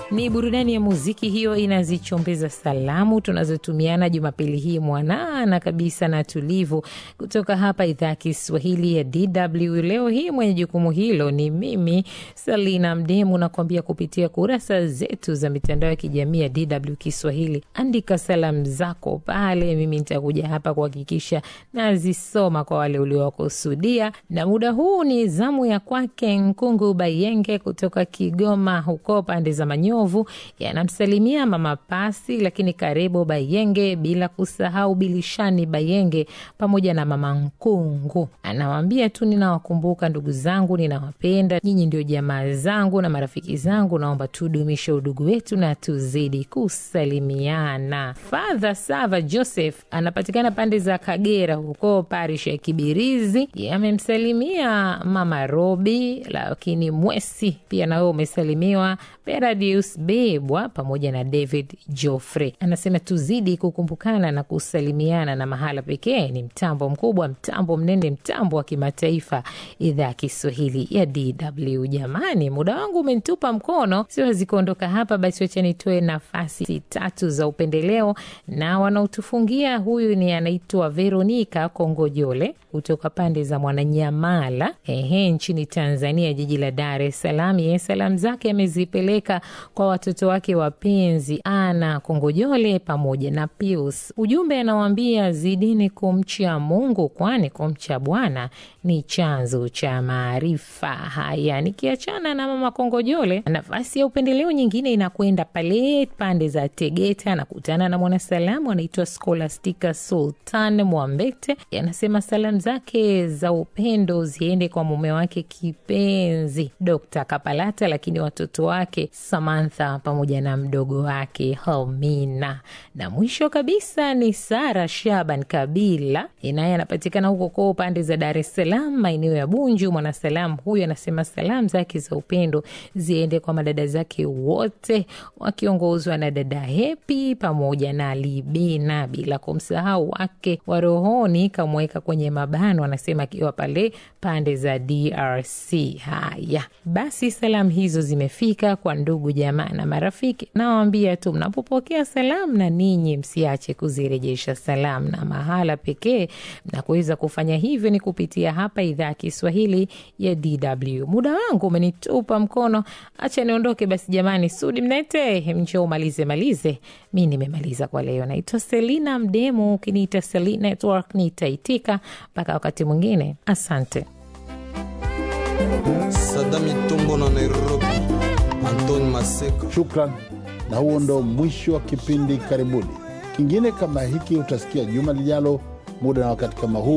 Ni burudani ya muziki hiyo inazichombeza salamu tunazotumiana Jumapili hii mwanana kabisa na tulivu, kutoka hapa idhaa ya Kiswahili ya DW. Leo hii mwenye jukumu hilo ni mimi Salina Mdemu, nakuambia kupitia kurasa zetu za mitandao ya kijamii ya DW Kiswahili. Andika salamu zako pale, mimi nitakuja hapa kuhakikisha nazisoma kwa wale uliowakusudia, na muda huu ni zamu ya kwake Nkungu Bayenge kutoka Kigoma huko pande za Manyovu, yanamsalimia mama Pasi, lakini karibu Bayenge, bila kusahau Bilishani Bayenge pamoja na mama Nkungu. Anawaambia tu ninawakumbuka ndugu zangu, ninawapenda nyinyi, ndio jamaa zangu na marafiki zangu, naomba tudumishe udugu wetu na tuzidi kusalimiana. Father Sava Joseph anapatikana pande za Kagera huko parish ya Kibirizi, amemsalimia mama Robi, lakini Mwesi pia nawe umesalimiwa Peradius Bebwa pamoja na David Joffrey. Anasema tuzidi kukumbukana na kusalimiana, na mahala pekee ni mtambo mkubwa, mtambo mnene, mtambo wa kimataifa, idhaa ya Kiswahili ya DW. Jamani, muda wangu umenitupa mkono, siwezi kuondoka hapa, basi wacha nitoe nafasi tatu za upendeleo na wanaotufungia. Huyu ni anaitwa Veronika Kongojole kutoka pande za Mwananyamala, ehe, nchini Tanzania, jiji la Dar es Salaam. Yeye salamu zake amezipeleka kwa watoto wake wapenzi Ana Kongojole pamoja na Pius. Ujumbe anawaambia zidini kumcha Mungu, kwani kumcha Bwana ni chanzo cha maarifa. Haya, nikiachana na mama Kongojole, nafasi ya upendeleo nyingine inakwenda pale pande za Tegeta. Anakutana na mwanasalamu anaitwa Scholastica Sultan Mwambete, anasema salamu zake za upendo ziende kwa mume wake kipenzi Dr. Kapalata, lakini watoto wake Samantha pamoja na mdogo wake Helmina, na mwisho kabisa ni Sara Shaban Kabila, naye anapatikana huko kwa pande za Dar es Salaam, maeneo ya Bunju. Mwanasalamu huyu anasema salamu zake za upendo ziende kwa madada zake wote wakiongozwa na dada Hepi pamoja na Libina, bila kumsahau wake wa rohoni kamweka kwenye mabano, anasema akiwa pale pande za DRC. Haya basi, salamu hizo zimefika kwa ndugu jamaa na marafiki. Nawaambia tu mnapopokea salamu, na ninyi msiache kuzirejesha salamu, na mahala pekee mnakuweza kufanya hivyo ni kupitia hapa idhaa ya Kiswahili ya DW. Muda wangu umenitupa mkono, acha niondoke basi. Jamani, Sudi Mnete, mnjo umalize malize, mi nimemaliza kwa leo. Naitwa Selina Mdemu, ukiniita Selina Network nitaitika. Mpaka wakati mwingine, asante. Sadami Tumbo na Nairobi, Antoni Maseka. Shukran, na huo ndo mwisho wa kipindi. Karibuni. Kingine kama hiki utasikia juma lijalo, muda na wakati kama huu.